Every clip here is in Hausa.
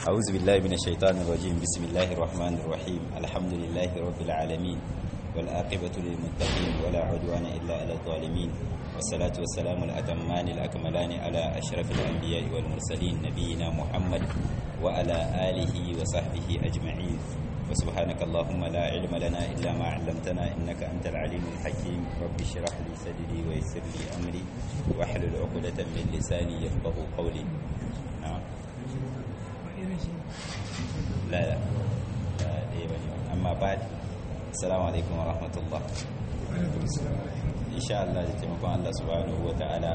أعوذ بالله من الشيطان الرجيم بسم الله الرحمن الرحيم الحمد لله رب العالمين والآقبة للمتقين ولا عدوان إلا على الظالمين والصلاة والسلام الأتمان الأكملان على أشرف الأنبياء والمرسلين نبينا محمد وعلى آله وصحبه أجمعين وسبحانك اللهم لا علم لنا إلا ما علمتنا إنك أنت العليم الحكيم رب اشرح لي صدري ويسر لي أمري واحلل عقدة من لساني يفقه قولي نعم لا لا لا دي بني أما بعد السلام عليكم ورحمة الله إن شاء الله تتمكن الله سبحانه وتعالى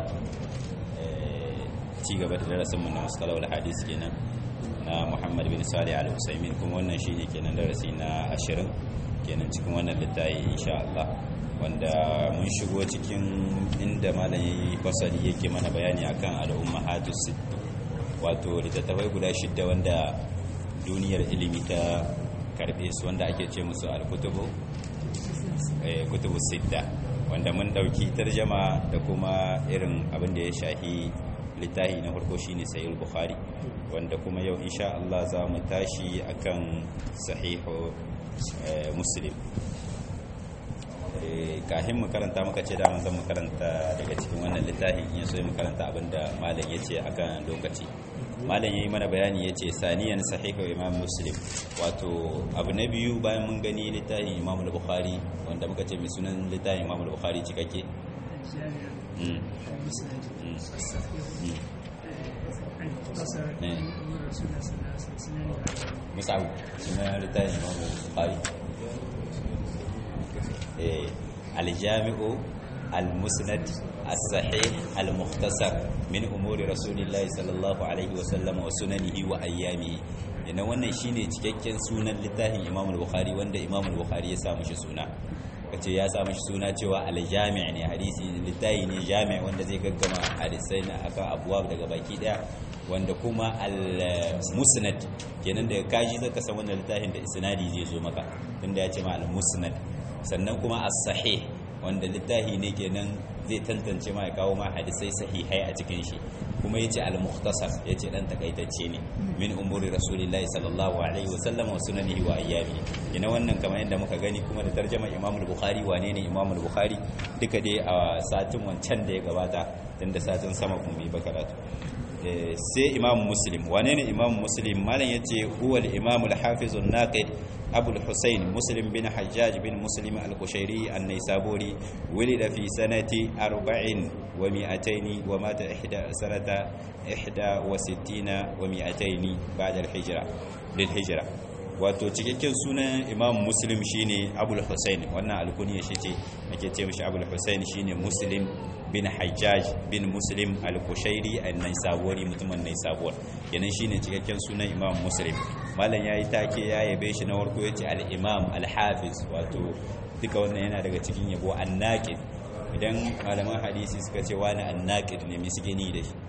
ci gaba da darasin mun na musalawar hadis kenan na Muhammad bin Salih al-Usaimin kuma wannan shine kenan darasi na 20 kenan cikin wannan littafi insha Allah wanda mun shigo cikin inda malam yayi fasali yake mana bayani akan al-ummahatus sitt wato littattafai guda shidda wanda duniyar ilimi ta karbe su wanda ake ce musu al-kutubu eh kutubu sitta wanda mun dauki tarjama da kuma irin abin da ya shahi littafi na farko shine sahih bukhari wanda kuma yau insha Allah za mu tashi akan sahihu muslim kahin mu karanta muka ce daman zan mu karanta daga cikin wannan littafin in so mu karanta abinda malam ya ce akan lokaci malam yayi mana bayani ya ce saniyan sahihu imam muslim wato abu na biyu bayan mun gani littafin imam al-bukhari wanda muka ce mai sunan littafin imam al-bukhari cikakke musa'u suna littafin imam al-bukhari aljami'u al-musnad as-sahih al-mukhtasar min umuri rasulillahi sallallahu alaihi wa sallam wa sunanihi wa ayyamihi yana wannan shine cikakken sunan littafin imam al-bukhari wanda imam al-bukhari ya samu shi suna kace ya samu shi suna cewa al-jami' ne hadisi littafi ne jami' wanda zai gaggama hadisai na akan abuwa daga baki daya wanda kuma al-musnad kenan daga kaji zaka san wannan littafin da isnadi zai zo maka tunda ya ce ma al-musnad sannan kuma as-sahih wanda littafi ne kenan zai tantance ma ya kawo ma hadisai sahihai a cikin shi kuma yace al-mukhtasar yace dan takaitacce ne min umuri rasulillahi sallallahu alaihi wa sallam wa sunanihi wa ayyami ina wannan kamar yadda muka gani kuma da tarjuma Imam al-Bukhari wane ne Imam al-Bukhari duka dai a satin wancan da ya gabata tunda satin sama kuma bai bakaratu sai Imam Muslim wane ne Imam Muslim malam yace huwa al-Imam al-Hafiz an-Naqid أبو الحسين مسلم بن حجاج بن مسلم القشيري النيسابوري ولد في سنة أربع ومئتين ومات إحدى سنة إحدى وستين ومئتين بعد الحجرة للحجرة wato cikakken sunan imam muslim shine abul husain wannan alkuniya shi ce ake ce mishi abul husain shine muslim bin hajjaj bin muslim al-kushairi an-naisaburi mutumin naisabur kenan shine cikakken sunan imam muslim malam yayi take ya yabe shi na farko yace al-imam al-hafiz wato duka wannan yana daga cikin yabo an-naqid idan malaman hadisi suka ce wani an-naqid ne misgini da shi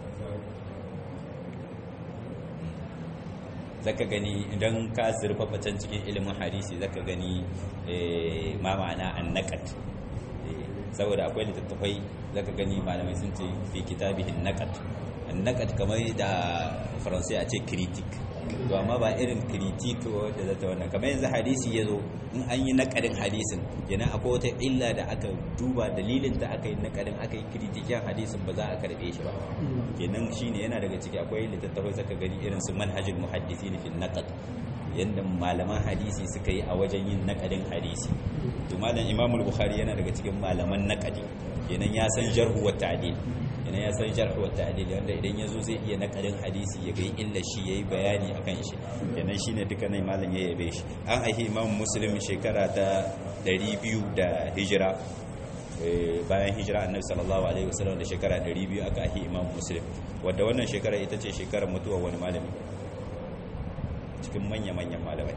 zaka gani idan ka zurfafa can cikin ilimin hadisi zaka gani ma ma'ana annaqat saboda akwai littattafai zaka gani malamai sun ce fi kitabihin naqat annaqat kamar da faransai a ce critic to amma ba irin critic wanda zata wannan kamar yanzu hadisi yazo in an yi naqadin hadisin yana akwai wata illa da aka duba dalilin da aka yi naqadin aka yi critikin hadisin ba za a karbe shi ba kenan shine yana daga ciki akwai littattafai zaka gani irin su manhajul muhaddisin fil naqd yanda malaman hadisi suka yi a wajen yin naqadin hadisi to malam imamul bukhari yana daga cikin malaman naqadi kenan ya san jarhu wa ta'dil kenan ya san jarhu wa ta'dil wanda idan yazo zai iya naqadin hadisi ya ga illa shi yayi bayani akan shi kenan shine duka nan malam ya yabe shi an aihi imam muslim shekara ta 200 da hijira bayan hijira annabi sallallahu alaihi wasallam da shekara 200 aka ahi imam muslim wadda wannan shekara ita ce shekarar mutuwa wani malami cikin manya-manyan malamai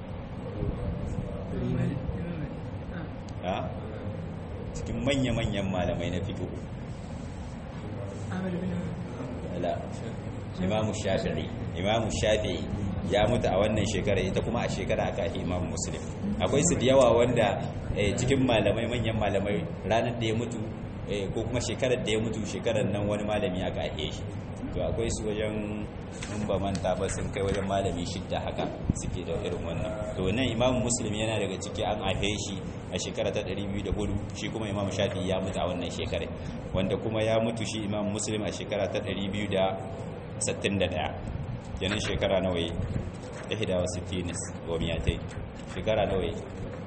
a cikin manya-manyan malamai na fito imamu shafi'i imamu shafi'i ya mutu a wannan shekara ita kuma a shekara aka ahi imam muslim akwai su da yawa wanda cikin malamai manyan malamai ranar da ya mutu ko kuma shekarar da ya mutu shekarar nan wani malami aka ahe shi to to akwai su wajen in ba manta ba sun kai wajen malami shidda haka suke da irin wannan to nan imam muslim yana daga ciki an ahe shi a shekara ta 204 shi kuma imam shafi ya mutu a wannan shekara wanda kuma ya mutu shi imam muslim a shekara ta 261 yanin shekara nawa yi ihda wa sittinis wa miyatai shekara nawa yi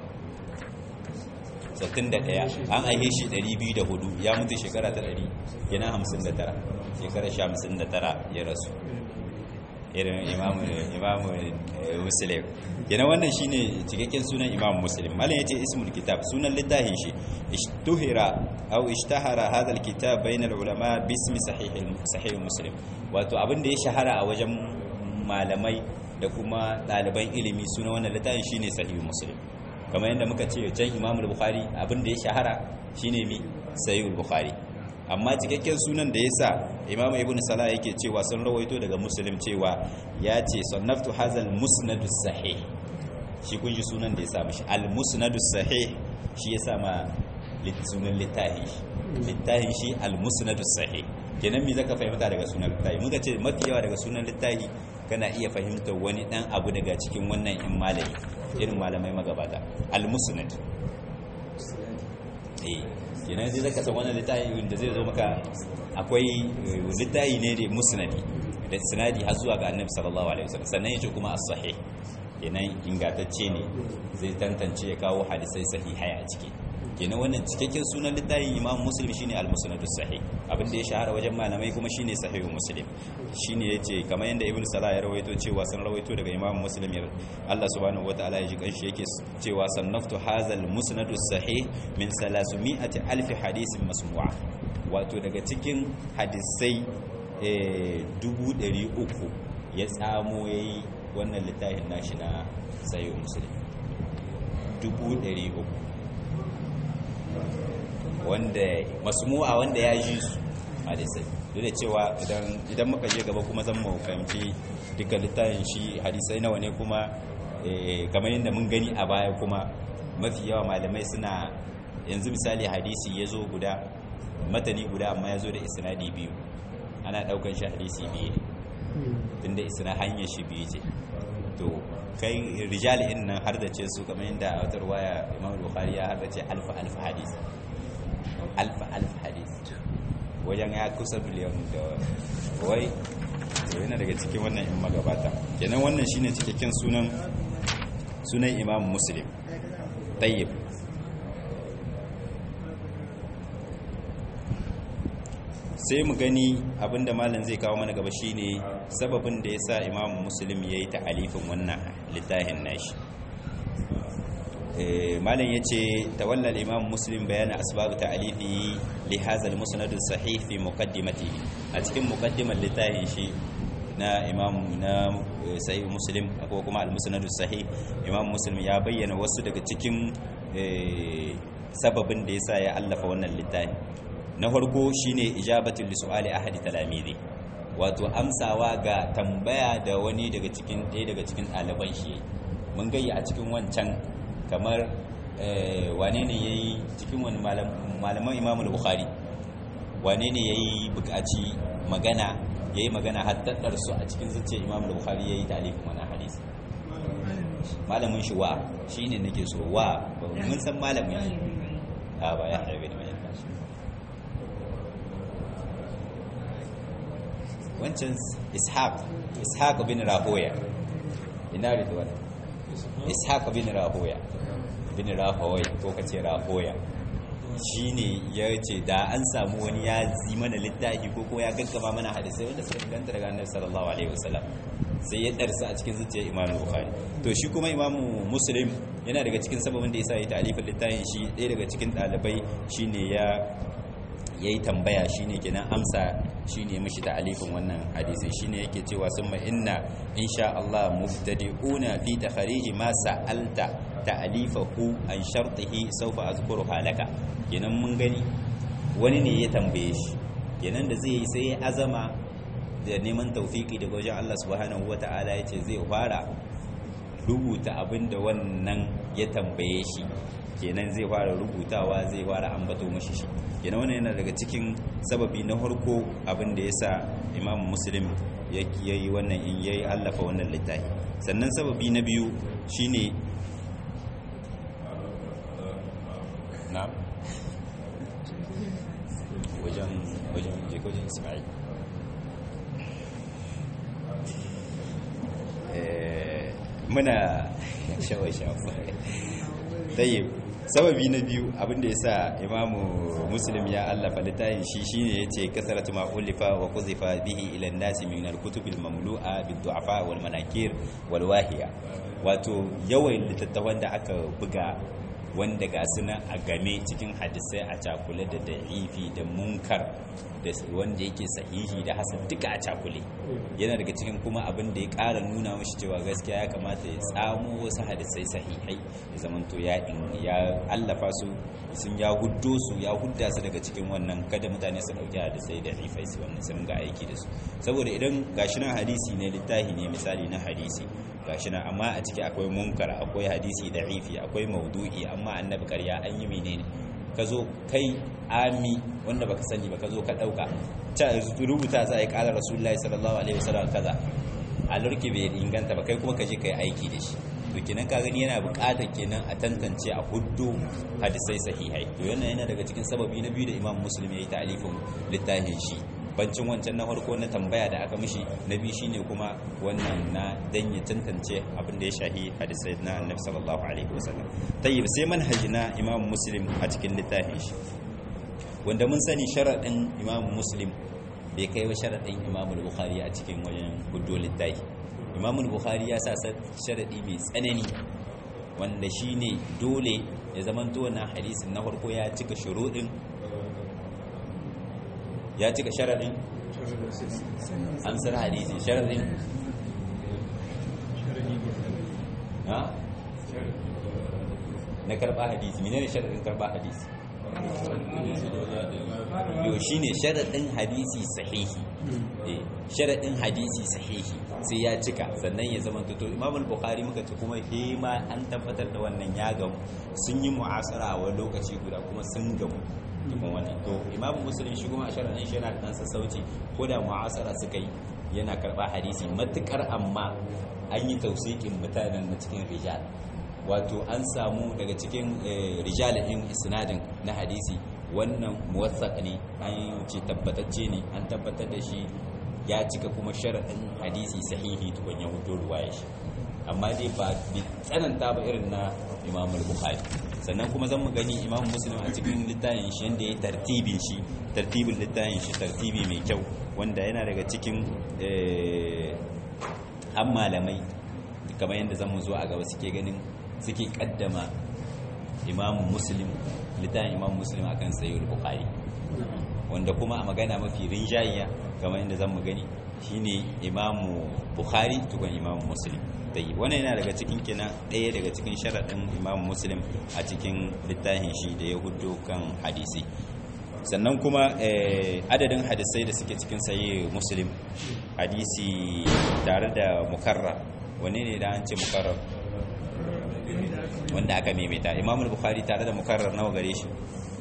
61 an aihe shi 204 ya mutu shekara ta 100 yana 59 shekara 59 ya rasu irin imamu imamu muslim yana wannan shine cikakken sunan imam muslim malam yace ismul kitab sunan littafin shi ishtuhira aw ishtahara hadha alkitab bayna alulama bismi sahih sahih muslim wato abin da ya shahara a wajen malamai da kuma ɗaliban ilimi sunan wannan littafin shine sahih muslim kamar yadda muka ce can imam bukhari abin da ya shahara shine mi sahih bukhari amma cikakken sunan da yasa imam ibn salah yake cewa sun rawaito daga muslim cewa ya ce sannaftu hazal musnadus sahih shi kun ji sunan da ya sa mishi al musnadus sahih shi ya sa ma sunan littahi littahi shi al musnadus sahih kenan me zaka fahimta daga sunan littahi muka ce mafi yawa daga sunan littahi kana iya fahimtar wani dan abu daga cikin wannan in malami irin malamai magabata al musnad eh kenan zai zaka san wannan littafi da zai zo maka akwai littafi ne da musnadi da sinadi har zuwa ga annabi sallallahu alaihi wasallam sannan yace kuma as-sahih kenan ingantacce ne zai tantance ya kawo hadisai sahihai a ciki kenan wannan cikakken sunan littafin imam muslim shine al-musnad as-sahih abin da ya shahara wajen malamai kuma shine sahih muslim shine yace kamar yanda ibnu salah ya rawaito cewa sun rawaito daga imam muslim Allah subhanahu wataala ya ji kanshi yake cewa sannaftu hazal musnad as-sahih min 300 alf hadisin masmu'a wato daga cikin hadisai dubu ɗari uku ya tsamo yayi wannan littafin nashi na sahih muslim dubu ɗari uku wanda masmu'a wanda ya ji su hadisai duk da cewa idan muka je gaba kuma zan mu fahimci duka littafin shi hadisai nawa ne kuma kamar yadda mun gani a baya kuma mafi yawa malamai suna yanzu misali hadisi ya zo guda matani guda amma ya zo da isnadi biyu ana daukan shi hadisi biyu ne tunda isna hanyar shi biyu ce to kai rijal in nan har da ce su kamar yadda a wata waya imam bukhari ya har da ce alfa alfa hadisi alfa alfa hadisi wajen ya kusa biliyan da wai yana daga cikin wannan in magabata kenan wannan shine cikakken sunan sunan imam muslim tayyib sai mu gani abinda malam zai kawo mana gaba shine sababin da yasa imam muslim yayi ta'alifin wannan littafin nashi malam yace tawalla al-imam muslim bayana asbab ta'alifi li hadha al-musnad as-sahih fi muqaddimatihi a cikin muqaddimar littafin shi na imam na sahih muslim ko kuma al-musnad as-sahih imam muslim ya bayyana wasu daga cikin sababin da yasa ya allafa wannan littafi na farko shine ijabatul li su'ali ahadi talamizi wato amsawa ga tambaya da wani daga cikin ɗaya daga cikin ɗaliban shi mun gayya a cikin wancan kamar wane ne yayi cikin wani malaman imamul bukhari wane ne yayi buƙaci magana yayi magana haddadar su a cikin zuciyar imamul bukhari yayi talifin wannan hadisi malamin shi wa shine nake so wa mun san malamin shi a ba ya haibe da mai wancan ishaq ishaq bin rahoya ina ridwan ishaq bin rahoya bin rahoya ko kace rahoya shine ya ce da an samu wani ya zi mana littafi ko ko ya gaggama mana hadisai wanda suka ganta daga annabi sallallahu alaihi wasallam sai ya darsa a cikin zuciyar imam bukhari to shi kuma imam muslim yana daga cikin sababin da yasa ya ta'alifin littafin shi ɗaya daga cikin ɗalibai shine ya yayi tambaya shine kenan amsa shine mishi ta'alifin wannan hadisin shine yake cewa summa inna insha Allah mubtadi'una fi takhrij ma sa'alta ta'alifahu an shartihi sawfa azkuruha laka kenan mun gani wani ne ya tambaye shi kenan da zai yi sai ya azama da neman tawfiki daga wajen Allah subhanahu wata'ala yace zai fara rubuta abinda wannan ya tambaye shi kenan zai fara rubutawa zai fara ambato mashi shi kenan wannan yana daga cikin sababi na farko abin da yasa imam muslim ya yi wannan in yayi allafa wannan littafi sannan sababi na biyu shine na wajen wajen jekojin ismail muna shawa-shawa tayyib sababi na biyu abinda ya sa imamu muslim ya allafa littafin shi shine ya ce kasaratu ma ulifa wa kuzifa bihi ila nasi min al-kutub al-mamlu'a bid-du'afa wal manakir wal wahiya wato yawan littattafan da aka buga wanda ga suna a game cikin hadisai a cakule da da'ifi da munkar da wanda yake sahihi da hasan duka a cakule yana daga cikin kuma abin da ya ƙara nuna mashi cewa gaskiya ya kamata ya tsamo wasu hadisai sahihai ya zamanto ya ya allafa su sun ya huddo su ya hudda su daga cikin wannan kada mutane su dauki hadisai da rifai su wannan sun ga aiki da su saboda idan gashi nan hadisi ne littafi ne misali na hadisi gashi nan amma a ciki akwai munkar akwai hadisi da rifi akwai maudu'i amma annabi karya an yi menene ka zo kai ami wanda baka sani ba ka zo ka dauka ta rubuta za a yi kala rasulullahi sallallahu alaihi wasallam kaza a lurki bai inganta ba kai kuma ka je ka yi aiki da shi to kenan ka gani yana buƙatar kenan a tantance a huddu hadisai sahihai to yana yana daga cikin sababi na biyu da imam muslim ya yi ta'alifin littafin shi bancin wancan na farko na tambaya da aka mishi na biyu shine kuma wannan na dan ya tantance abin da ya shahi hadisai na annabi sallallahu alaihi wasallam tayyib sai manhaji na imam muslim a cikin littafin shi wanda mun sani sharadin imam muslim bai kai wa sharadin imam al-bukhari a cikin wajen huddo littafi imam al-bukhari ya sa sharadi mai tsanani wanda shine dole ya zamanto wannan hadisin na farko ya cika shuruɗin ya cika sharaɗin amsar hadisi sharaɗin na karɓa hadisi menene sharaɗin karɓa hadisi yau shi ne sharaɗin hadisi sahihi sharaɗin hadisi sahihi sai ya cika sannan ya zama tuto imamul bukhari muka ce kuma hema an tabbatar da wannan ya gamu sun yi mu'asara a wani lokaci guda kuma sun gamu tukun wannan to imamu musulun shi kuma a sharaɗin shi yana da ɗan sassauci ko da mu'asara suka yi yana karɓa hadisi matuƙar amma an yi tausikin mutanen na cikin rijal wato an samu daga cikin rijal ɗin isnadin na hadisi wannan muwassaq ne an ce tabbatacce ne an tabbatar da shi ya cika kuma sharaɗin hadisi sahihi tukun ya hudo ruwaya shi amma dai ba bi tsananta ba irin na imamul bukhari sannan kuma zan mu gani imam muslim a cikin littafin shi yadda ya tartibin shi tartibin littafin shi tartibi mai kyau wanda yana daga cikin an malamai kamar yadda zan mu zo a gaba suke ganin suke kaddama imam muslim littafin imam muslim akan sayyid bukhari wanda kuma a magana mafi rinjayiya kamar yadda zan mu gani shine imamu bukhari tukun imam muslim dai wannan yana daga cikin kina ɗaya daga cikin sharaɗin imam muslim a cikin littafin shi da ya hudu kan hadisi sannan kuma adadin hadisai da suke cikin sayi muslim hadisi tare da mukarrar wane ne da an ce mukarrar wanda aka maimaita imam bukhari tare da mukarrar nawa gare shi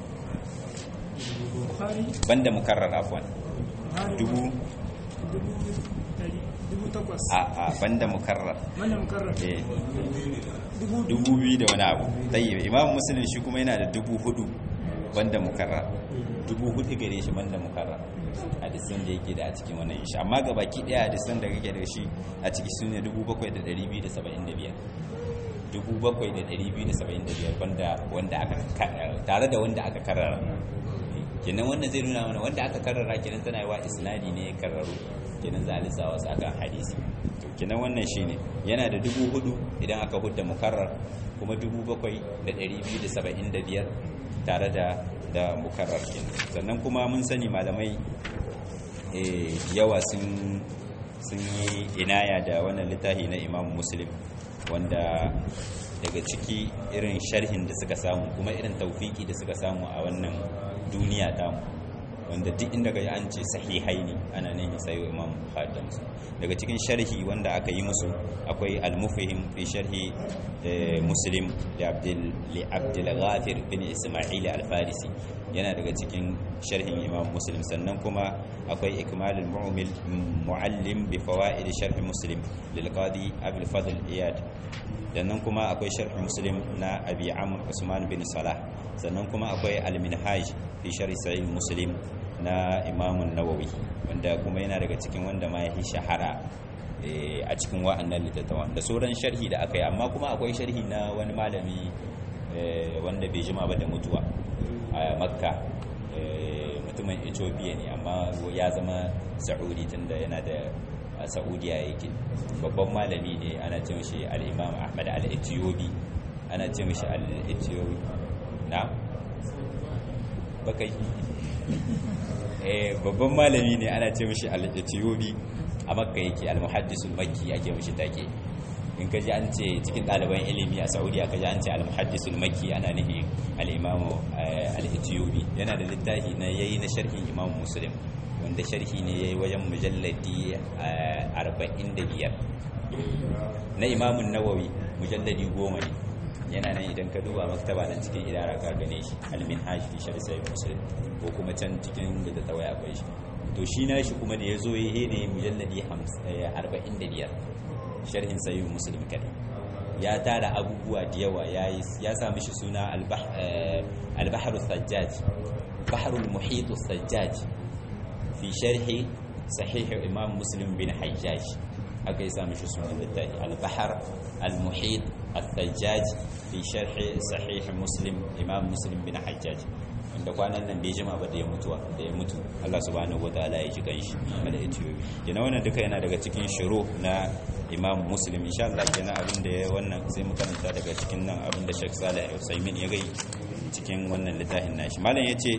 banda mukarrar afwan dubu a a banda mukarrar Banda mukarrar. eh Dubu dubu biyu da wani abu tayyib imam muslim shi kuma yana da dubu hudu banda mukarrar dubu hudu gare shi banda mukarrar hadisan da yake da a cikin wannan shi amma ga baki daya hadisan da kake da shi a ciki sune 7275 7275 banda wanda aka tare da wanda aka karara kenan wannan zai nuna mana wanda aka karara kenan tana yi wa isnadi ne ya karraru kenan za a lissa wasu akan hadisi to kenan wannan shine yana da dubu hudu idan aka hudda mukarrar kuma dubu bakwai da ɗari biyu da saba'in da biyar tare da da mukarrar kenan sannan kuma mun sani malamai eh, yawa sun sun yi inaya da wannan littafi na imam muslim wanda daga ciki irin sharhin da suka samu kuma irin taufiki da suka samu a wannan duniya tamu wanda duk inda ga an ce sahihai ne ana nemi sayo imam bukhari da muslim daga cikin sharhi wanda aka yi musu akwai al-mufhim fi sharhi muslim da abdul li abdul ghafir bin isma'il al-farisi yana daga cikin sharhin imam muslim sannan kuma akwai ikmalul mu'mil muallim bi fawaid sharh muslim lil qadi abul fadl iyad sannan kuma akwai sharh muslim na abi amr usman bin salah sannan kuma akwai al-minhaj fi sharh sahih muslim na imam an-nawawi wanda kuma yana daga cikin wanda ma ya shahara a cikin wa'annan littattafan da sauran sharhi da aka yi amma kuma akwai sharhi na wani malami wanda bai jima ba da mutuwa a makka mutumin ethiopia ne amma ya zama sa'udi tunda yana da saudiya yake babban malami ne ana ce mashi al'imam ahmad al'etiyobi ana ce mashi al'etiyobi na bakai babban malami ne ana ce mashi al'etiyobi a makka yake al-muhaddisul makki ake mashi take in ka ji an ce cikin ɗaliban ilimi a saudiya ka ji an ce al-muhaddisul makki ana nihi al-imamu al-ethiopi yana da littafi na yayi na sharhin imam muslim wanda sharhi ne yayi wajen mujalladi 45 na imamun nawawi mujalladi 10 ne yana nan idan ka duba maktaba nan cikin idara ka gane shi al-minhaj fi sharh sahih muslim ko kuma can cikin da tawaya akwai shi to shi na shi kuma da ya zo ya ne mujalladi 45 sharhin sayin muslim kadai ya tara abubuwa da yawa ya sami shi suna albahar sajjaj baharul muhitu sajjaj fi sharhi sahih imam muslim bin hajjaj aka yi sami shi suna littafi albahar al-muhit al-sajjaj fi sharhi sahih muslim imam muslim bin hajjaj da kwanan nan bai jima ba da ya mutuwa da ya mutu Allah subhanahu wataala ya ji ganshi da etiyobi yana wannan duka yana daga cikin shiru na imam muslim insha Allah kenan abin da ya wannan sai mu karanta daga cikin nan abin da Sheikh Saleh Usaimin ya gai cikin wannan littafin nashi malam yace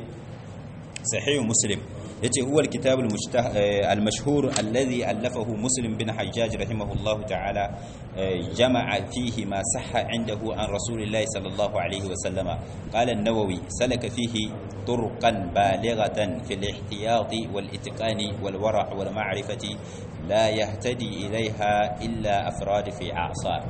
sahih muslim yace huwa alkitab almashhur alladhi allafahu muslim bin hajjaj rahimahullah ta'ala jama'a fihi ma sahha indahu an rasulillahi sallallahu alayhi wa sallama qala an-nawawi salaka fihi طرقا بالغة في الاحتياط والإتقان والورع والمعرفة لا يهتدي إليها إلا أفراد في أعصار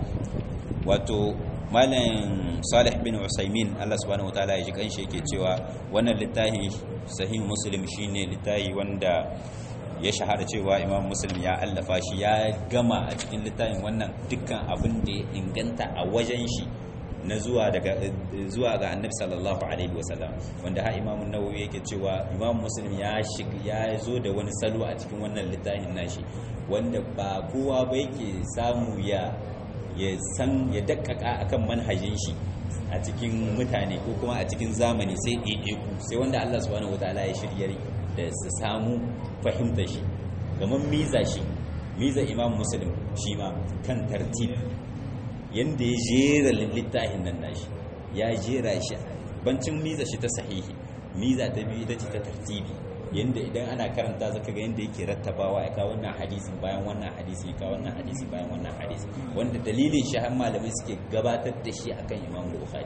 wato malam salih bin usaimin Allah subhanahu wataala ya ji kanshi yake cewa wannan littafi sahih muslim shine littafi wanda ya shahara cewa imam muslim ya allafa shi ya gama a cikin littafin wannan dukkan abin da ya inganta a wajen shi na zuwa daga zuwa ga annabi sallallahu alaihi wasallam wanda ha imam nawawi yake cewa imam muslim ya ya zo da wani salo a cikin wannan littafin nashi wanda ba kowa ba yake samu ya ya san ya dakkaka akan manhajin shi a cikin mutane ko kuma a cikin zamani sai ɗaiɗaiku sai wanda Allah subhanahu wataala ya shirya da su samu fahimta shi gaman miza shi miza imam muslim shi ma kan tartib yanda ya jera littafin nan nashi ya jera shi bancin miza shi ta sahihi miza ta biyu ita ce ta tartibi yanda idan ana karanta zaka ga yanda yake rattabawa ya kawo wannan hadisin bayan wannan hadisi ya kawo wannan hadisi bayan wannan hadisi wanda dalilin shi har malamai suke gabatar da shi akan Imam Bukhari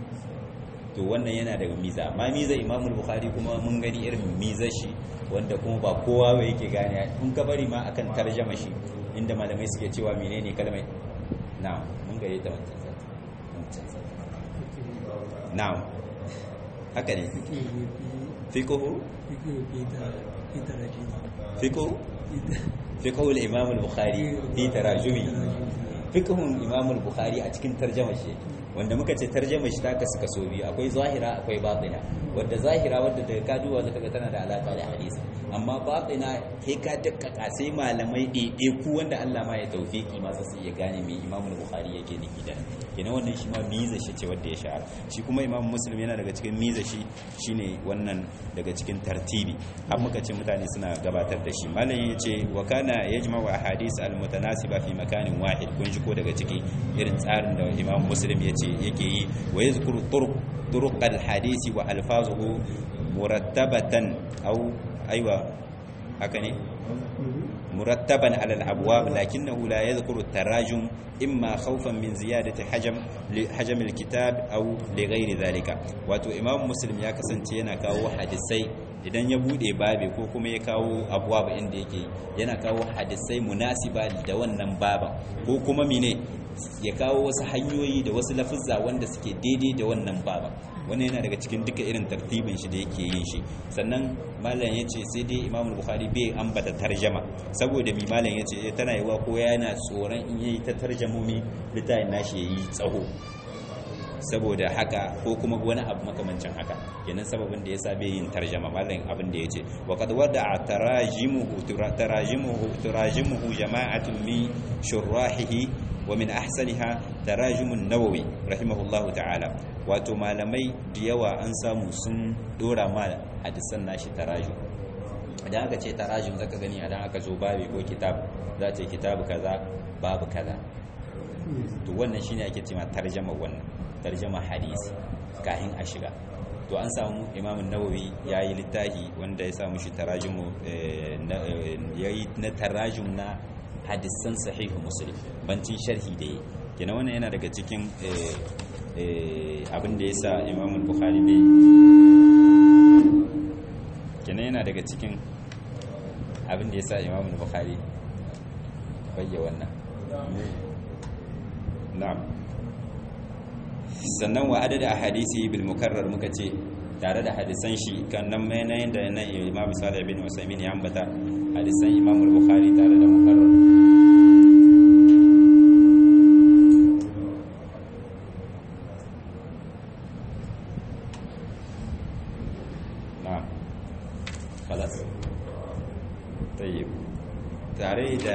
to wannan yana daga miza amma miza Imam Bukhari kuma mun gani irin miza shi wanda kuma ba kowa ba yake gane in ka bari ma akan tarjama shi inda malamai suke cewa menene kalmai na'am mun gare ta wancan sati wancan sati na'am haka ne fiqhu fiqhu fiqhu al-imam al-bukhari fi tarajumi fiqhun imam al-bukhari a cikin tarjama shi wanda muka ce tarjama shi ta kasu kaso biyu akwai zahira akwai batina wadda zahira wadda daga kaduwa zaka ga tana da alaka da hadisi amma batina kai ka dakkaka sai malamai ɗaiɗe ku wanda Allah ma ya taufiki ma sai ya gane me Imam Bukhari yake nufi da kenan wannan shi ma miza shi ce wanda ya shahara shi kuma Imam Muslim yana daga cikin miza shi shine wannan daga cikin tartibi har muka ce mutane suna gabatar da shi malam yace wa kana yajma'u ahadith al-mutanasiba fi makanin wahid kun ji ko daga ciki irin tsarin da Imam Muslim yace yake yi wa yazkuru turuq turuq al-hadisi wa alfazuhu murattabatan aw aiwa haka ne murattaban ala al-abwab lakinnahu la yadhkuru at-tarajum imma khawfan min ziyadati hajam hajam al-kitab aw li ghairi dhalika wato imam muslim ya kasance yana kawo hadisai idan ya bude babe ko kuma ya kawo abuwa ba inda yake yana kawo hadisai munasiba da wannan baban ko kuma mine ya kawo wasu hanyoyi da wasu lafuzza wanda suke daidai da wannan baban wannan yana daga cikin duka irin tartibin shi da yake yin shi sannan malam ya ce sai dai imamul bukhari bai ambata tarjama saboda mi malam ya ce tana yiwa ko yana tsoron in yayi ta tarjamomi littafin nashi yayi tsaho saboda haka ko kuma wani abu makamancin haka kenan sababin da yasa bai yin tarjama mallan abin da yace wa qad wada'a tarajimuhu tarajimuhu tarajimuhu jama'atun min shurahihi wa min ahsaniha tarajimun nawawi rahimahullahu ta'ala wato malamai da yawa an samu sun dora ma hadisan nashi tarajum idan aka ce tarajum zaka gani idan aka zo babi ko kitab za ta kitabu kaza babu kaza to wannan shine ake cewa tarjama wannan tarjama hadisi kahin a shiga to an samu imamun nawawi ya yi littafi wanda ya samu shi tarajimu ya yi na tarajum na hadisan sahihu muslim bancin sharhi da yi kenan wannan yana daga cikin abin da ya sa imamun bukhari bai kenan yana daga cikin abin da ya sa imamun bukhari bayya wannan na'am sannan wa adada a hadisi bil mukarrar muka ce tare da hadisan shi kan nan mai na yadda na imam salih bin usaimin ya ambata hadisan imam bukhari tare da mukarrar na'am خلاص طيب tare da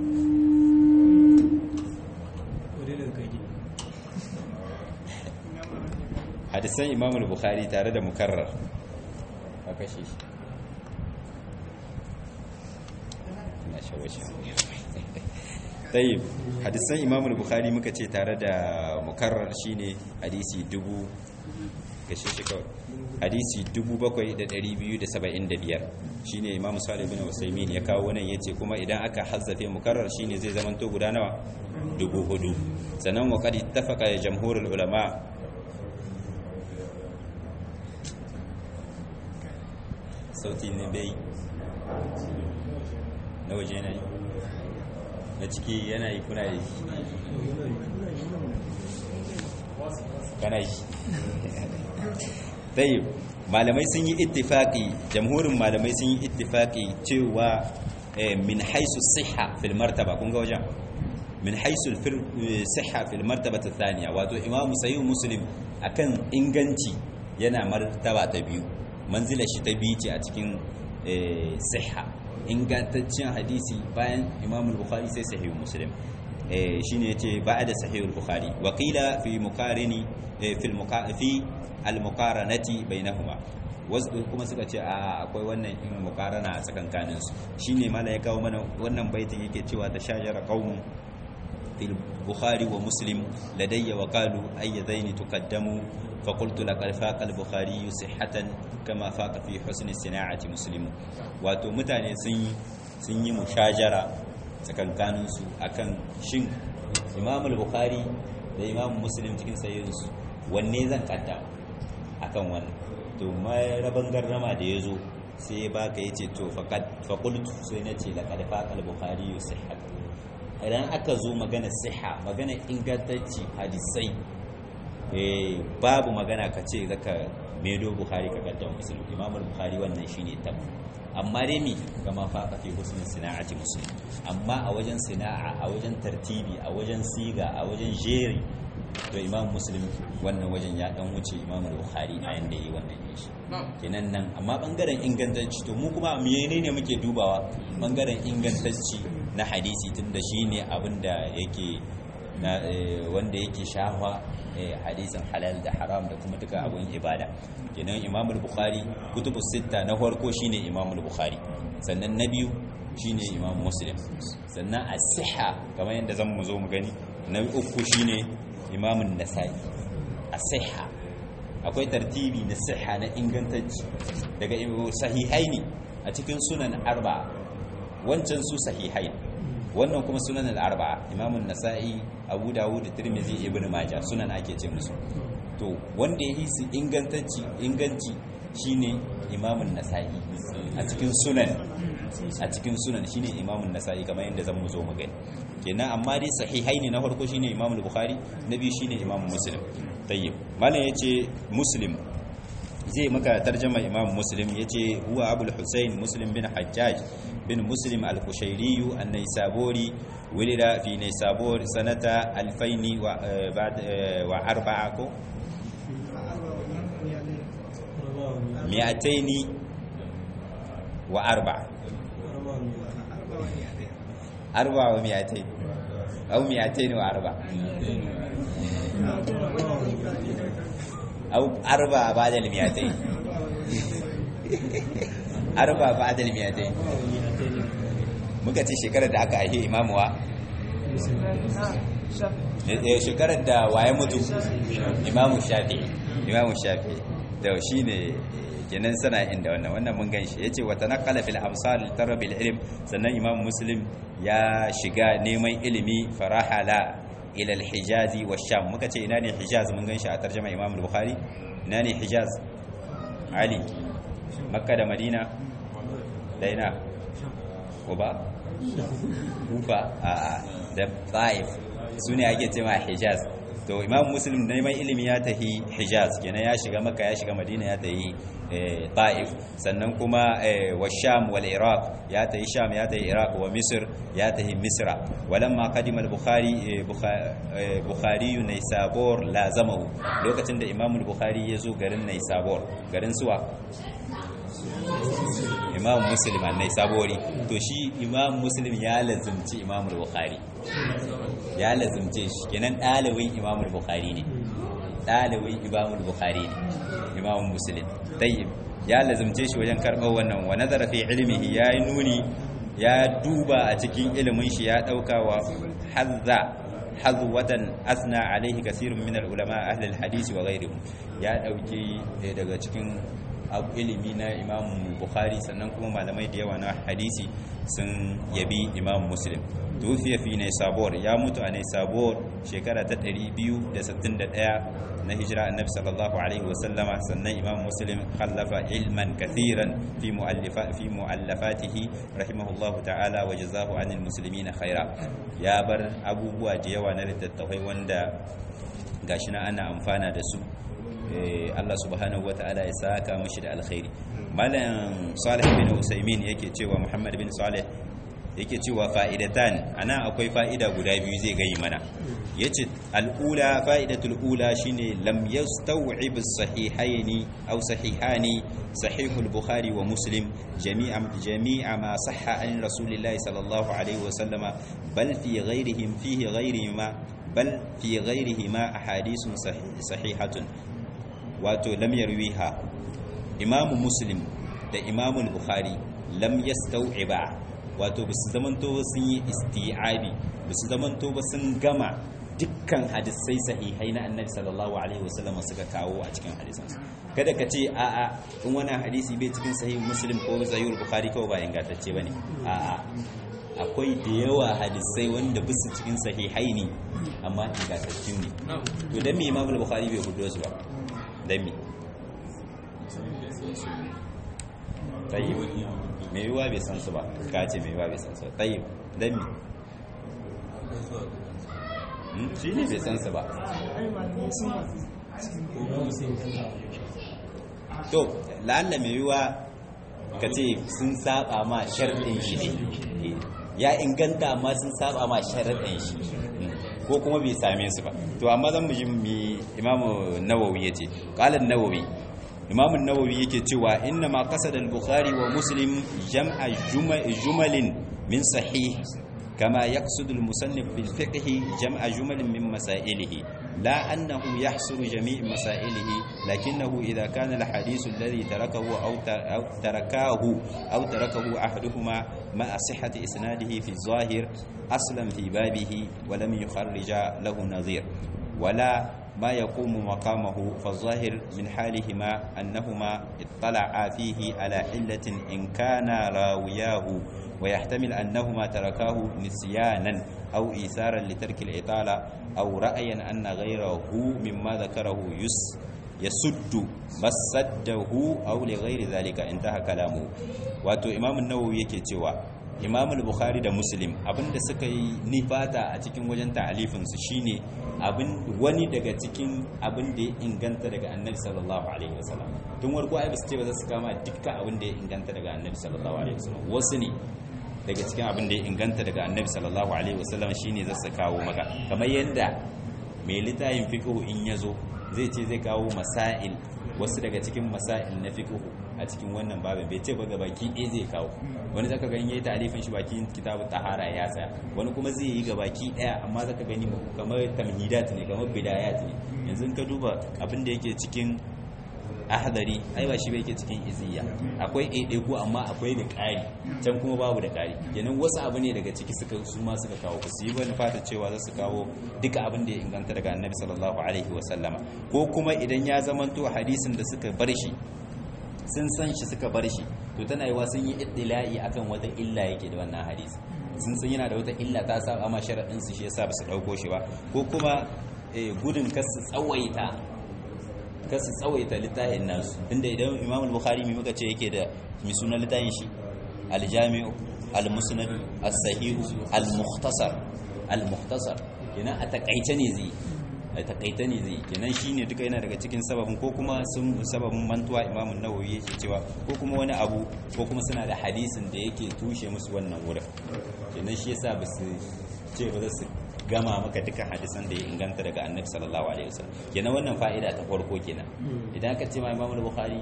hadisan imamul bukhari tare da mukarrar a kashe shi na shawashi tayyib hadisan imamul bukhari muka ce tare da mukarrar shine hadisi dubu kashe shi kawai hadisi 7275 shine imamu salih bin usaimin ya kawo nan yace kuma idan aka hazzafe mukarrar shine zai zamanto guda nawa dubu hudu sannan wa qad ittafaqa jamhurul ulama sauti ne bai na waje yana yi na ciki yana yi kuna yi kana yi dai malamai sun yi ittifaqi jamhurin malamai sun yi ittifaqi cewa min haisu siha fil martaba kun ga wajen min haisu siha fil martaba ta thaniya wato imam sayyid muslim akan inganci yana martaba ta biyu manzilar shi ta biyu ce a cikin siha ingantaccen hadisi bayan imam bukhari sai sahih muslim shine yace ba'da sahih al-bukhari wa qila fi muqarini fi fi al-muqaranati bainahuma wasu kuma suka ce a akwai wannan in muqarana a tsakankanin su shine mala ya kawo mana wannan baitin yake cewa ta shajara qaumun في البخاري ومسلم لدي وقالوا أي ذين تقدموا فقلت لقد فاق البخاري صحة كما فاق في حسن الصناعة مسلم واتو متاني سن سن مشاجرة tsakankanin su akan shin Imam al-Bukhari da Imam Muslim cikin sayyinsu wanne zan kadda akan wannan to mai raban garrama da yazo sai baka yace to faqad faqultu sai nace laqad faqa al-Bukhari sihhat idan aka zo magana siha magana ingantacci hadisai babu magana ka ce zaka medo bukhari ka kaddam muslim imamul bukhari wannan shine tab amma dai mi kama faqa fi husnin sina'ati muslim amma a wajen sina'a a wajen tartibi a wajen siga a wajen jeri to imam muslim wannan wajen ya dan wuce imamul bukhari a yanda yi wannan yin shi kenan nan amma bangaren ingantacci to mu kuma menene muke dubawa bangaren ingantacci na hadisi tunda shine abin da yake na wanda yake shahwa hadisin halal da haram da kuma duka abin ibada kenan imam al-bukhari kutubu sitta na farko shine imam al-bukhari sannan na biyu shine imam muslim sannan as-sihha kamar yadda zan mu zo mu gani na uku shine imam an-nasai as-sihha akwai tartibi na sihha na ingantacci daga sahihai ne a cikin sunan arba'a wancan su sahihai wannan kuma sunan al-arba'a imamun nasa'i abu dawud da tirmidhi ibnu majah sunan ake ce musu to wanda yi su ingantanci inganci shine imamun nasa'i a cikin sunan a cikin sunan shine imamun nasa'i kamar yadda zan mu zo mu gani kenan amma dai sahihai ne na farko shine imamul bukhari na biyu shine imamu muslim tayyib malam yace muslim zai maka tarjama imam muslim yace huwa abul husayn muslim bin hajjaj bin muslim al-kushairi an-naisaburi ولد في نيسابور سنة 2000 وبعد وأربعة مئتين وأربعة أربعة ومئتين أو مئتين وأربعة أو أربعة بعد المئتين أربعة بعد المئتين muka ce shekarar da aka aihe imamuwa shekarar da waye mutu imamu shafi imamu shafi da shi ne kenan sana inda wannan wannan mun gan shi ya ce wata nakala fil amsal tarabil ilm sannan imamu muslim ya shiga neman ilimi farahala ila hijazi wa sham muka ce ina ne hijaz mun gan shi a tarjama imamu bukhari ina ne hijaz ali makka da madina da ina kuba kufa a da taif su ne ake cewa hijaz to imam muslim neman ilimi ya tahi hijaz kenan ya shiga maka ya shiga madina ya tahi taif sannan kuma wa sham wal iraq ya tahi sham ya tahi iraq wa misr ya tahi misra walamma qadima al bukhari bukhari naysabur lazamahu lokacin da imam al bukhari ya zo garin naysabur garin suwa imam muslim annai sabori to shi imam muslim ya lazumci imam bukhari ya lazumce shi kenan dalibin imam bukhari ne dalibin imam bukhari ne imam muslim tayyib ya lazumce shi wajen karɓar wannan wa nazara fi ilmihi yayi nuni ya duba a cikin ilimin shi ya dauka wa hazza hazwatan asna alaihi kasirun min al-ulama ahli al-hadisi wa ghayrihim ya dauki daga cikin ilimi na imam bukhari sannan kuma malamai da yawa na hadisi sun yabi imam muslim tufiya fi ne sabor ya mutu a ne sabor shekara ta 261 na hijira annabi sallallahu alaihi wasallama sannan imam muslim khallafa ilman kathiran fi mu'allifa fi mu'allafatihi rahimahullahu ta'ala wa jazahu anil muslimina khaira ya bar abubuwa da yawa na littattafai wanda gashi na ana amfana da su Allah subhanahu wata'ala ya saka mashi da alkhairi malam salih bin usaimin yake cewa muhammad bin salih yake cewa fa'idatan ana akwai fa'ida guda biyu zai gayi mana yace al'ula fa'idatul ula shine lam yastaw'ib as-sahihaini aw sahihani sahihul bukhari wa muslim jami'a jami'a ma sahha an rasulillahi sallallahu alaihi wa sallama bal fi ghayrihim fihi ghayrihima bal fi ghayrihima ahadithun sahihatun wato lam yarwiha imamu muslim da imamu bukhari lam yastau'iba wato bisu zamanto sun yi isti'abi bisu zamanto ba sun gama dukkan hadisai sahihai na annabi sallallahu alaihi wasallam suka kawo a cikin hadisansu kada ka ce a'a in wani hadisi bai cikin sahih muslim ko sahih bukhari kawai ba ingantacce bane a'a akwai da yawa hadisai wanda bisu cikin sahihai ne amma ingantacce ne to dan me imam bukhari bai hudo su ba dami tayyib mai yiwuwa bai san su ba ka ce mai yiwuwa bai san su tayyib dami shi ne bai san su ba to la'alla mai yiwuwa ka ce sun saba ma sharɗin shi ne ya inganta amma sun saba ma sharaɗin shi ko kuma bai same su ba to amma zan mu ji mi imamu nawawi yace qala an-nawawi imamu nawawi yake cewa inna ma qasada al-bukhari wa muslim jam'a jumalin min sahih كما يقصد المصنف بالفقه جمع جمل من مسائله لا أنه يحصر جميع مسائله لكنه إذا كان الحديث الذي تركه أو تركاه أو تركه أحدهما مع صحة إسناده في الظاهر أصلا في بابه ولم يخرج له نظير ولا ما يقوم مقامه فالظاهر من حالهما أنهما اطلعا فيه على علة إن كان راوياه ويحتمل أنهما تركاه نسيانا أو إيثارا لترك الإطالة أو رأيا أن غيره مما ذكره يس yasuddu masaddahu aw li ghairi zalika intaha kalamu wato imam an-nawawi yake cewa imam al-bukhari da muslim abinda suka yi nifata a cikin wajen ta'alifin su shine abin wani daga cikin abin da ya inganta daga annabi sallallahu alaihi wasallam tun warko ai basu ce ba za su kama dukkan abin da ya inganta daga annabi sallallahu alaihi wasallam wasu ne daga cikin abin da ya inganta daga annabi sallallahu alaihi wasallam shine za su kawo maka kamar yadda mai littafin fiqh in yazo zai ce zai kawo masail wasu daga cikin masail na fiqh a cikin wannan babin bai ce ba ga baki ɗaya zai kawo wani zaka gani yayi ta'alifin shi bakin kitabu tahara ya tsaya wani kuma zai yi ga baki ɗaya amma zaka gani kamar tamhidat ne kamar bidayat ne yanzu ka duba abin da yake cikin ahdari ai ba shi bai yake cikin iziya akwai ɗaiɗaiku amma akwai da ƙari can kuma babu da ƙari kenan wasu abu ne daga ciki suka su ma suka kawo ku su yi wani fata cewa za su kawo duka abin da ya inganta daga annabi sallallahu alaihi wa sallama ko kuma idan ya zamanto hadisin da suka bar shi sun san shi suka bar shi to tana yiwa sun yi iddila'i akan wata illa yake da wannan hadisi sun san yana da wata illa ta saba ma sharadin su shi yasa ba su dauko shi ba ko kuma gudun kasu tsawaita kasu tsawaita littafin nasu inda idan imam al-bukhari mai muka ce yake da mai sunan littafin shi al-jami'u al-musnad as-sahih al-mukhtasar al-mukhtasar kenan a takaice ne zai a takaita ne zai kenan shine duka yana daga cikin sababin ko kuma sun sababin mantuwa imam an-nawawi yake cewa ko kuma wani abu ko kuma suna da hadisin da yake tushe musu wannan wurin kenan shi yasa ba su ce ba za su gama maka duka hadisan da ya inganta daga annabi sallallahu alaihi wasallam kenan wannan fa'ida ta farko kenan idan ka ce ma imam al-bukhari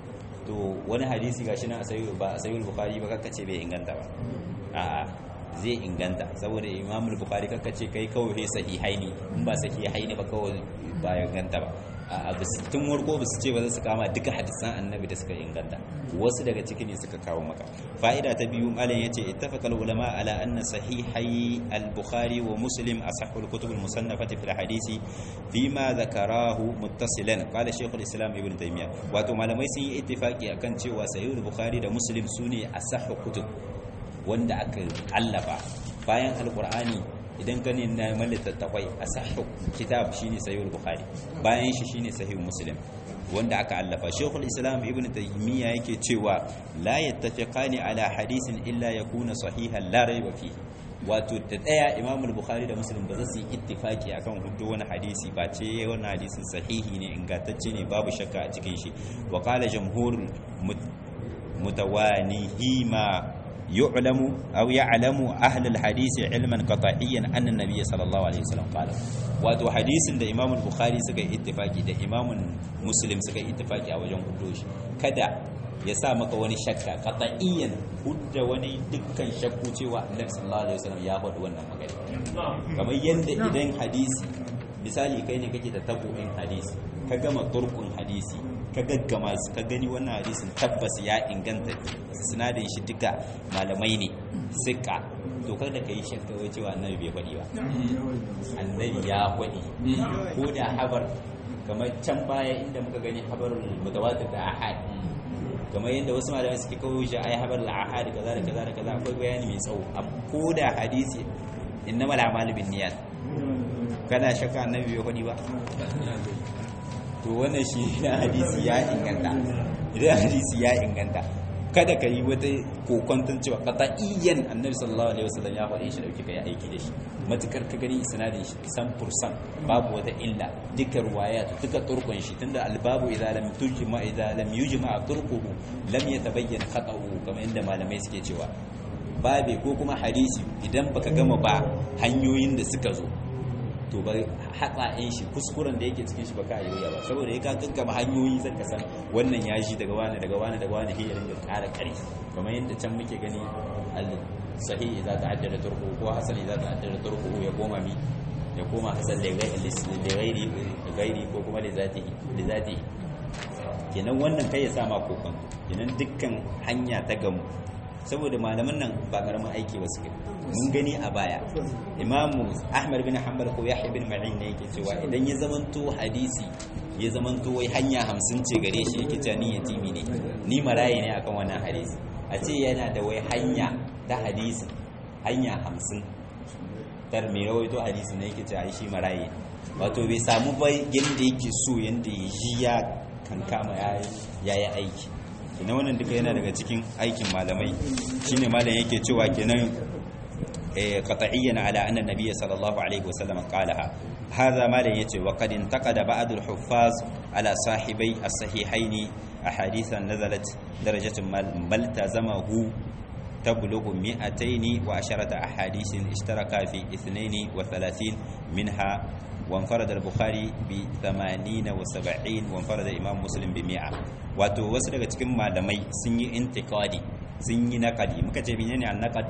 to wani hadisi gashi na asayi ba asayi al-bukhari ba kaka ce bai inganta ba a'a zai inganta saboda imam al-bukhari kaka ce kai kawai sahihaini in ba sahihaini ba kawai ba inganta ba a tun warko ba su ce ba za su kama duka hadisan annabi da suka inganta wasu daga ciki ne suka kawo maka fa'ida ta biyu malam yace ittafaqal ulama ala anna sahihai al-bukhari wa muslim asahhul kutub al-musannafati fil hadisi fima zakarahu muttasilan qala shaykh al-islam ibn taymiyyah wato malamai sun yi ittifaqi akan cewa sahih al-bukhari da muslim sune asahhu kutub wanda aka allafa bayan al-qur'ani idan ka na littattafai a sahihu kitab shine sahihul bukhari bayan shi shine sahihul muslim wanda aka allafa shaykhul islam ibn taymiya yake cewa la yattafiqani ala hadisin illa yakuna sahihan la rayba fihi wato da daya imam bukhari da muslim ba za su yi ittifaki akan hudu wani hadisi ba ce wannan hadisin sahihi ne ingantacce ne babu shakka a cikin shi wa qala jamhur mutawanihima يعلم أو يعلم أهل الحديث علما قطعيا أن النبي صلى الله عليه وسلم قال wato hadisin da Imam Bukhari suka yi ittifaki da Imam Muslim suka yi ittifaki a wajen hudoshi kada ya sa maka wani shakka qat'iyyan hudda wani dukkan shakku cewa Annabi sallallahu alaihi wasallam ya faɗi wannan magana kamar yanda idan hadisi misali kai ne kake da tabu'in hadisi ka gama turkun hadisi ka gaggama su ka gani wannan hadisin tabbas ya inganta sinadin shi duka malamai ne sika to kada ka yi shakka wai cewa annabi bai faɗi ba annabi ya faɗi ko da habar kamar can baya inda muka gani habarul mutawatir da ahad kamar yadda wasu malamai suke kawo shi ai habar al-ahad kaza da kaza da kaza akwai bayani mai tsawo ko da hadisi innamal a'malu binniyat kana shakka annabi bai faɗi ba to wannan shi hadisi ya inganta idan hadisi ya inganta kada ka yi wata kokonton cewa qat'iyyan annabi sallallahu alaihi wasallam ya faɗi shi dauki kai aiki da shi matukar ka gani isnadin shi san fursan babu wata illa duka ruwaya duka turkun shi tunda albabu idza lam tujma idza lam yujma turquhu lam yatabayyan khata'u kamar inda malamai suke cewa babe ko kuma hadisi idan baka gama ba hanyoyin da suka zo to ba hatsa'in shi kuskuren da yake cikin shi baka yi ba saboda ya ka gaggama hanyoyi zan ka san wannan ya shi daga wani daga wani daga wani hiyarin da ƙara ƙari kamar yadda can muke gani al sahih idza ta'addada turku ko hasan idza ta'addada turku ya koma mi ya koma hasan da gairi gairi ko kuma da zatihi da zatihi kenan wannan kai ya sa ma kokon kenan dukkan hanya ta gamu saboda malaman nan ba karamin aiki ba su mun gani a baya imamu ahmad bin hanbal ko yahya bin ma'in ne yake cewa idan ya zamanto hadisi ya zamanto wai hanya hamsin ce gare shi yake cewa ni yatimi ne ni maraye ne akan wannan hadisi a ce yana da wai hanya ta hadisi hanya hamsin tar mai rawaito hadisi ne yake cewa shi maraye wato bai samu ba yadda yake so yadda ya ji ya kankama ya yi aiki ina wannan duka yana daga cikin aikin malamai shine malam yake cewa kenan qat'iyyan ala anna nabiyya sallallahu alaihi wasallam qalaha hadha malam yace wa qad intaqada ba'd al-huffaz ala sahibai as-sahihain ahadithan nazalat darajatun mal tazamahu تبلغ مئتين وعشرة أحاديث اشترك في اثنين وثلاثين منها وانفرد البخاري بثمانين وسبعين وانفرد الإمام مسلم بمئة wato wasu daga cikin malamai sun yi intikadi sun yi nakadi muka ce menene an nakad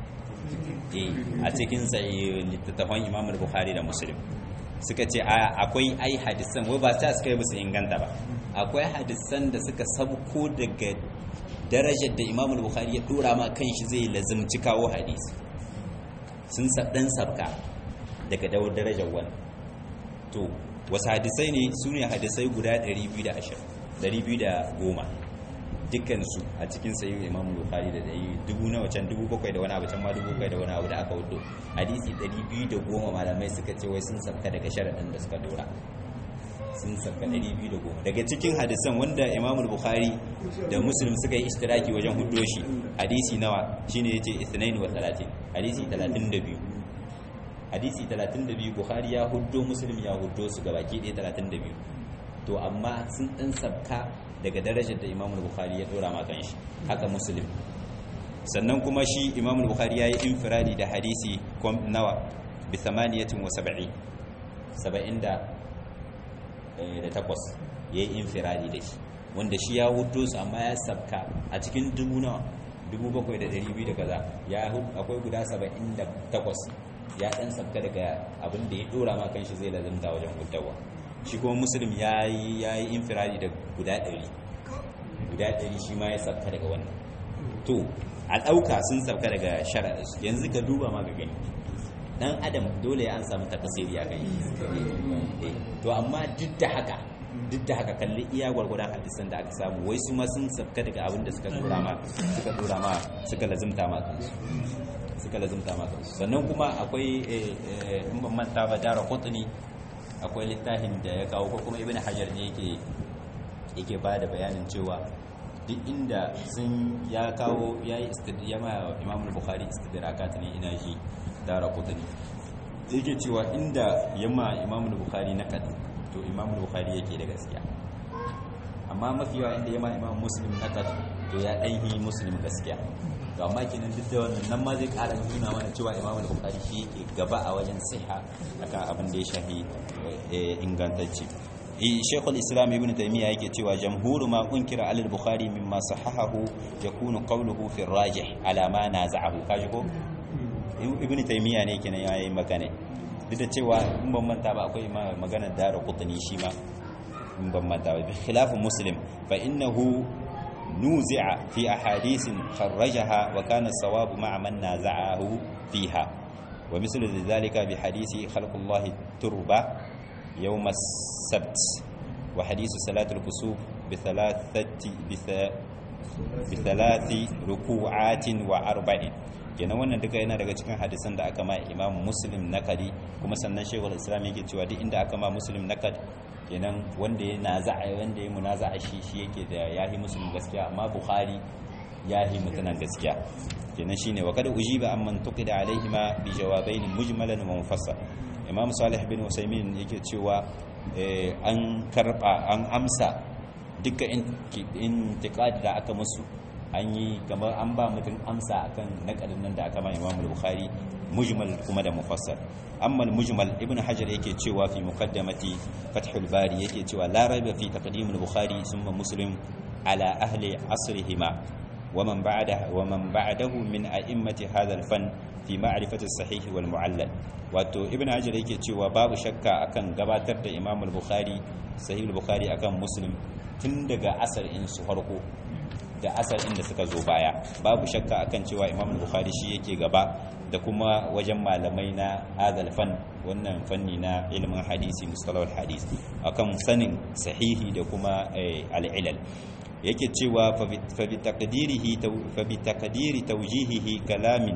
a cikin littattafan imam bukhari da muslim suka ce akwai ai hadisan wai ba ta suka yi musu inganta ba akwai hadisan da suka sabko daga darajar da imam bukhari ya dora ma kanshi zai lazimci kawo hadisi sun dan sabka daga dawar darajar wani to wasu hadisai ne su ne hadisai guda 210 dukkansu a cikin sayi imam bukhari da dai dubu na wacan dubu bakwai da wani abu can ma dubu bakwai da wani abu da aka wudo hadisi 210 malamai suka ce wai sun sabka daga sharaɗin da suka dora sun sabka 210 daga cikin hadisan wanda imam bukhari da muslim suka yi istiraki wajen hudo shi hadisi nawa shine yace ithnain wa 30 hadisi 32 hadisi 32 bukhari ya huddo muslim ya huddo su gabaki ɗaya 32 to amma sun ɗan sabka daga darajar da imamul bukhari ya dora makan shi haka muslim sannan kuma shi imamul bukhari ya yi infiradi da hadisi nawa bi 78 saba'in da takwas ya yi infiradi da shi wanda shi ya hudu su amma ya sabka a cikin dubu nawa dubu bakwai da dari biyu da kaza ya akwai guda saba'in da takwas ya ɗan sabka daga abin da ya dora makan shi zai lazimta wajen hudawa shi kuma musulun ya yi infiradi da guda ɗari guda ɗari shi ma ya sabka daga wannan to a ɗauka sun sabka daga sharaɗa yanzu ka duba ma ga gani ɗan adam dole ya an samu takasiri a gani to amma duk da haka duk da haka kalli iya gwargwadon hadisan da aka samu wai su ma sun sabka daga abin da suka dora ma suka dora ma suka lazimta ma kansu suka lazimta ma kansu sannan kuma akwai in ban manta ba dara kotuni akwai littafin da ya kawo ko kuma ibn hajar ne yake yake ba da bayanin cewa duk inda sun ya kawo ya yi istidiyama imamul bukhari istidrakat ne ina shi dara kutani yake cewa inda yamma imamul bukhari na kad to imamul bukhari yake da gaskiya amma mafi yawa inda yamma imam muslim na kad to ya ɗanhi muslim gaskiya to amma kenan duk da wannan nan ma zai ƙara nuna mana cewa imam al-bukhari shi yake gaba a wajen siha akan abin da ya shafi ingantacce Sheikh al-Islam Ibn Taymiyyah yake cewa jamhuru ma unkira al-Bukhari mimma sahahahu yakunu qawluhu fi ar-rajih ala ma naza'ahu kaji ko Ibn Taymiyyah ne kenan yayi magana duk da cewa in ban manta ba akwai magana da Qutni shi ma in ban manta ba bi khilaf Muslim fa innahu نوزع في أحاديث خرجها وكان الصواب مع من نازعه فيها ومثل ذلك بحديث خلق الله التربة يوم السبت وحديث صلاة الكسوف بثلاثة بثلاث ركوعات وأربع kenan wannan duka yana daga cikin hadisan da aka ma imam muslim nakadi kuma sannan shekul islam yake cewa duk inda aka ma muslim nakad kenan wanda ya naza'a wanda ya munaza'a shi shi yake da yahi muslim gaskiya amma bukhari yahi mutanen gaskiya kenan shine wa kada ujiba amman tuqida alaihima bi jawabain mujmalan wa mufassal imam salih bin usaymin yake cewa an karba an amsa dukkan intiqadi da aka musu an yi kamar an ba mutum amsa akan nakadin nan da aka ma imam bukhari mujmal kuma da mufassal amma mujmal ibn hajar yake cewa fi muqaddamati fathul bari yake cewa la raiba fi taqdim al-bukhari thumma muslim ala ahli asrihima wa man ba'da wa man ba'dahu min a'immati hadha al-fan fi ma'rifati as-sahih wal mu'allal wato ibn hajar yake cewa babu shakka akan gabatar da imam al-bukhari sahih al-bukhari akan muslim tun daga asar in su farko da asar inda suka zo baya babu shakka akan cewa imam bukhari shi yake gaba da kuma wajen malamai na hadal fan wannan fanni na ilimin hadisi mustalahul hadis akan sanin sahihi da kuma al'ilal yake cewa fa bi taqdirihi fa bi taqdiri tawjihihi kalamin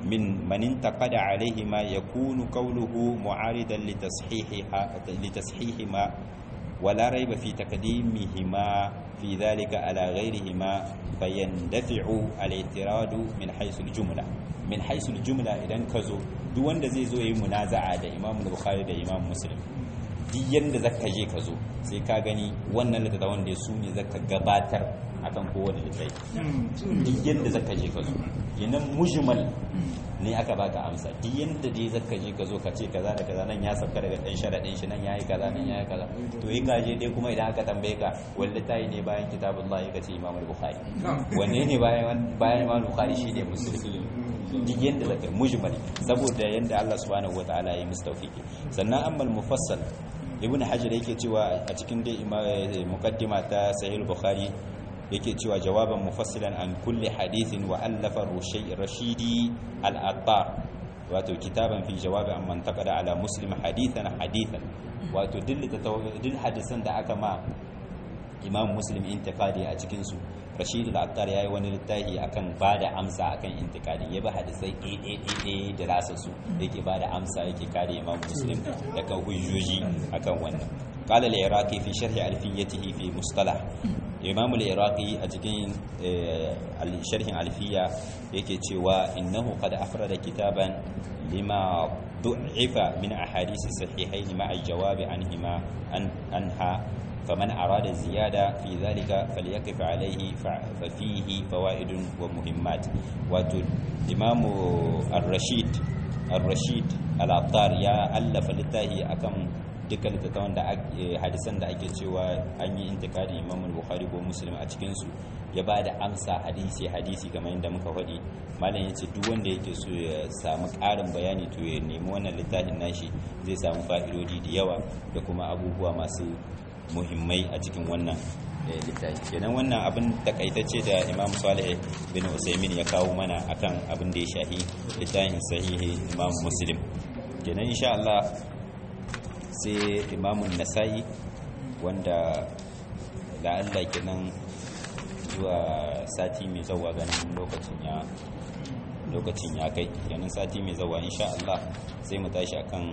من من انتقد عليهما يكون قوله معارضا لتصحيحها لتصحيحهما ولا ريب في تقديمهما في ذلك على غيرهما فيندفع الاعتراض من حيث الجملة من حيث الجملة إذا كزو duk wanda zai zo yi munaza'a da Imam Bukhari da Imam Muslim duk yanda zaka je ka zo sai ka gani wannan littattafan da su ne zaka gabatar akan kowane littafi duk yanda zaka je ka zo kenan mujmal ne aka baka amsa duk yanda dai zaka je ka zo ka ce kaza da kaza nan ya sauka daga dan sharadin shi nan yayi kaza nan yayi kaza to in ka je dai kuma idan aka tambaye ka wanda tayi ne bayan kitabullahi ka ce Imam Bukhari wanne ne bayan bayan Imam Bukhari shine Muslim duk yanda zaka mujmal saboda yanda Allah subhanahu wataala ya mustawfiki sannan ammal mufassal ibn hajar yake cewa a cikin dai muqaddima ta sahih bukhari yake cewa jawaban mufassilan an kulli hadithin wa allafa rushay rashidi al-attar wato kitaban fi jawabi an man taqada ala muslim hadithan hadithan wato duk hadisan da aka ma imam muslim intiqadi a cikin su rashid al-attar yayi wani littafi akan bada amsa akan intiqadi ya ba hadisai ɗaya da rasa su yake bada amsa yake kare imam muslim daga hujjoji akan wannan qala al-iraqi fi sharh alfiyatihi fi mustalah imam al-iraqi a cikin sharhin alfiya yake cewa innahu qad afrada kitaban lima du'ifa min ahadith sahihain ma'a jawabi anhima anha فمن أراد الزيادة في ذلك فليقف عليه ففيه فوائد ومهمات واتو إمام الرشيد الرشيد العطار يا ألف لتاهي أكم duka littattafan da hadisan da ake cewa an yi intikari imam bukhari ko muslim a cikinsu ya ba da amsa hadisi hadisi kamar yadda muka faɗi malam ya ce duk wanda yake so ya samu ƙarin bayani to ya nemi wannan littafin nashi zai samu fa'idodi da yawa da kuma abubuwa masu muhimmai a cikin wannan littafi kenan wannan abin takaitacce da imam salih bin usaimin ya kawo mana akan abin da ya shahi littafin sahihi imam muslim kenan insha Allah sai imamun nasa'i wanda da Allah kenan zuwa sati mai zawa ganin lokacin ya lokacin ya kai kenan sati mai zawa insha Allah sai mu tashi akan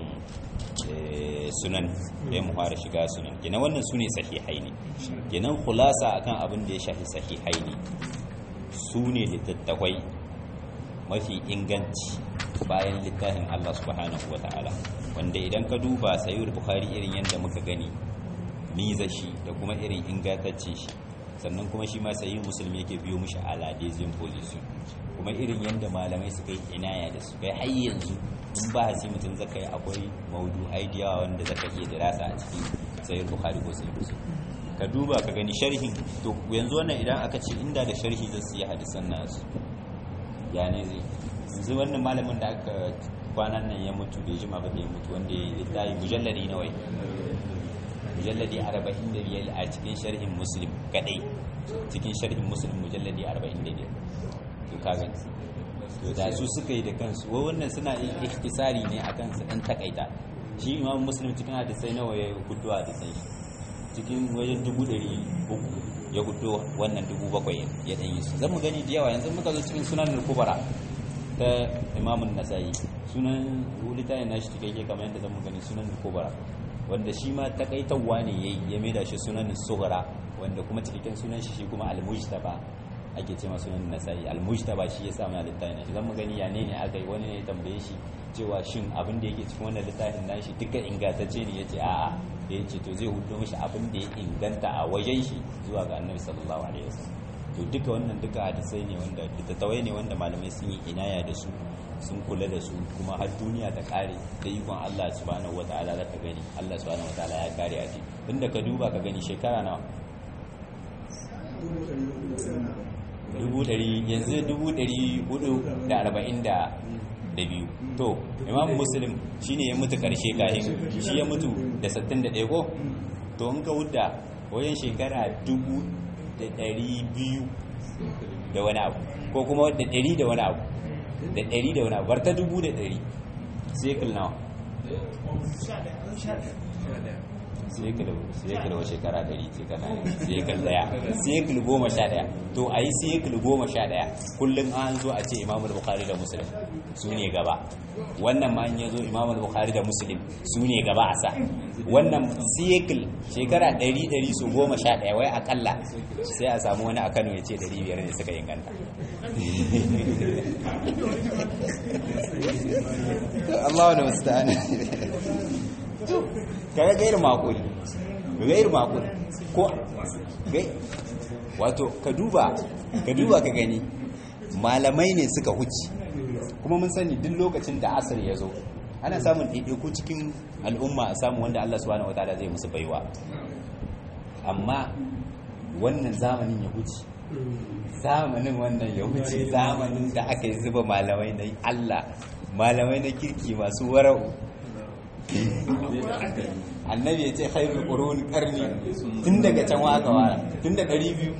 sunan da mu fara shiga sunan kenan wannan sune sahihai ne kenan khulasa akan abin da ya shafi sahihai ne sune littattafai mafi inganci bayan littafin Allah subhanahu ta'ala wanda idan ka duba sayyid bukhari irin yadda muka gani miza shi da kuma irin ingantacce shi sannan kuma shi ma sayyid musulmi yake biyo mishi aladezin position kuma irin yadda malamai suka yi inaya da su kai har yanzu in ba hasi mutum zaka yi akwai maudu aidiya wanda zaka iya dirasa a cikin sayyid bukhari ko sayyid muslim ka duba ka gani sharhin to yanzu wannan idan aka ce inda da sharhi zai siya hadisan nasu ya ne zai yanzu wannan malamin da aka kwanan nan ya mutu bai jima ba da ya mutu wanda ya littafi mujalladi na wai mujalladi 45 a cikin sharhin muslim kadai cikin sharhin muslim mujalladi 45 to kaga to da su suka yi da kansu wai wannan suna ihtisari ne akan su dan takaita shi imam muslim cikin hadisai nawa ya hudu hadisai cikin wajen dubu ɗari uku ya hudu wannan dubu bakwai ya ɗan yi su zan mu gani da yawa yanzu muka zo cikin sunan kubara ta imamun nasa'i sunan littafin nashi cikakke kamar yadda zan gani sunan kubara wanda shi ma takaitarwa ne yayi ya maida shi sunan sughra wanda kuma cikakken sunan shi shi kuma al-mujtaba ake cewa sunan nasa'i al-mujtaba shi ya sa mana littafin nashi zan mu gani ya ne ne aka yi wani ne ya tambaye shi cewa shin abin da yake cikin wannan littafin nashi duka ingantacce ne yace a'a da yace to zai hudo mishi abin da ya inganta a wajen shi zuwa ga annabi sallallahu alaihi wasallam to duka wannan duka hadisai ne wanda littattafai ne wanda malamai sun yi inaya da su sun kula da su kuma har duniya ta kare da ikon Allah subhanahu wataala zaka gani Allah subhanahu wataala ya kare a ce inda ka duba ka gani shekara nawa dubu ɗari yanzu dubu ɗari hudu da arba'in da da biyu to imam muslim shine ya mutu karshe kahin shi ya mutu da 61 ko to in ka wuda wajen shekara dubu da ɗari biyu da wani abu ko kuma da ɗari da wani abu da ɗari da wani abu bar ta dubu da ɗari sekul nawa sekul wa shekara ɗari shekara sekul ɗaya sekul goma sha ɗaya to a yi sekul goma sha ɗaya kullum an zo a ce imamul bukari da musulun su ne gaba wannan ma in ya zo imam bukhari da muslim su ne gaba a sa wannan cycle shekara 100 su goma sha ɗaya wai akalla sai a samu wani a kano ya ce 500 ne suka inganta Allah da wasu ta'ana kaga gairu makuli gairu makuli ko gai wato ka duba ka duba ka gani malamai ne suka huci kuma mun sani duk lokacin da asir ya zo ana samun ɗaiɗaiku cikin al'umma a samu wanda Allah subhanahu wataala zai musu baiwa amma wannan zamanin ya huce zamanin wannan ya huce zamanin da aka yi zuba malamai na Allah malamai na kirki masu wara'u annabi ya ce khairu qurun qarni tun daga can wa aka wara tun da 200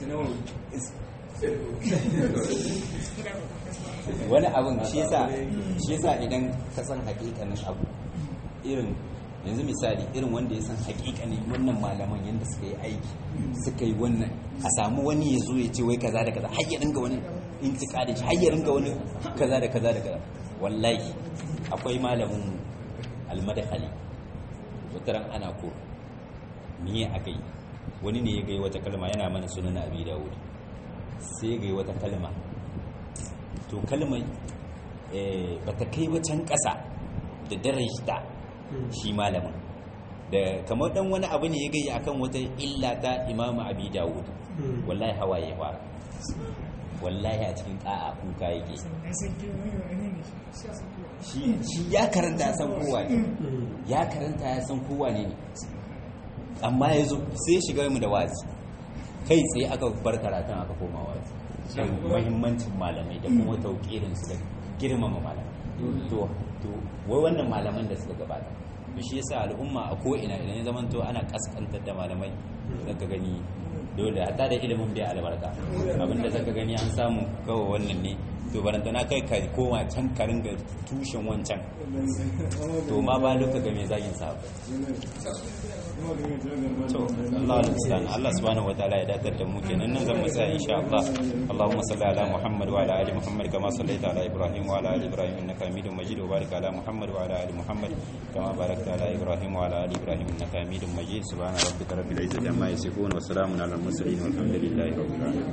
wani abin shi yasa shi yasa idan ka san hakikanin abu irin yanzu misali irin wanda ya san hakikanin wannan malaman yadda suka yi aiki suka yi wannan a samu wani ya zo ya ce wai kaza da kaza har ya ringa wani intikadin shi har ya ringa wani kaza da kaza da kaza wallahi akwai malamin almadakali wataran ana ko miye aka yi wani ne ya gai wata kalma yana mana sunan abi dawud sai ya gai wata kalma to kalmar ba ta kai wacan ƙasa da darajta shi malamin da kamar dan wani abu ne ya gai akan wata illa ta imamu abi dawud wallahi hawaye fara wallahi a cikin ƙa'a kuka yake shi ya karanta ya san kowa ne ya karanta ya san kowa ne amma ya zo sai shiga mu da wazi kai tsaye aka bar karatun aka koma wazi don mahimmancin malamai da kuma tauƙirin su da girmama malamai to to wai wannan malaman da suka gabata to shi yasa al'umma a ko ina idan ya zamanto ana kaskantar da malamai zaka gani dole hatta da ilimin bai albarka abinda zaka gani an samu kawai wannan ne to barantana kai ka koma can ka ringa tushen wancan to ma ba duka ga mai zagin sabu to Allah al-mustan Allah subhanahu wataala ya dakar da mu kenan nan zan tsaya insha Allah Allahumma salli ala Muhammad wa ala ali Muhammad kama sallaita ala Ibrahim wa ala ali Ibrahim innaka Hamidum Majid wa barik ala Muhammad wa ala ali Muhammad kama barakta ala Ibrahim wa ala ali Ibrahim innaka Hamidum Majid subhana rabbika rabbil izzati amma yasifun wa salamun ala al-mursalin walhamdulillahi rabbil alamin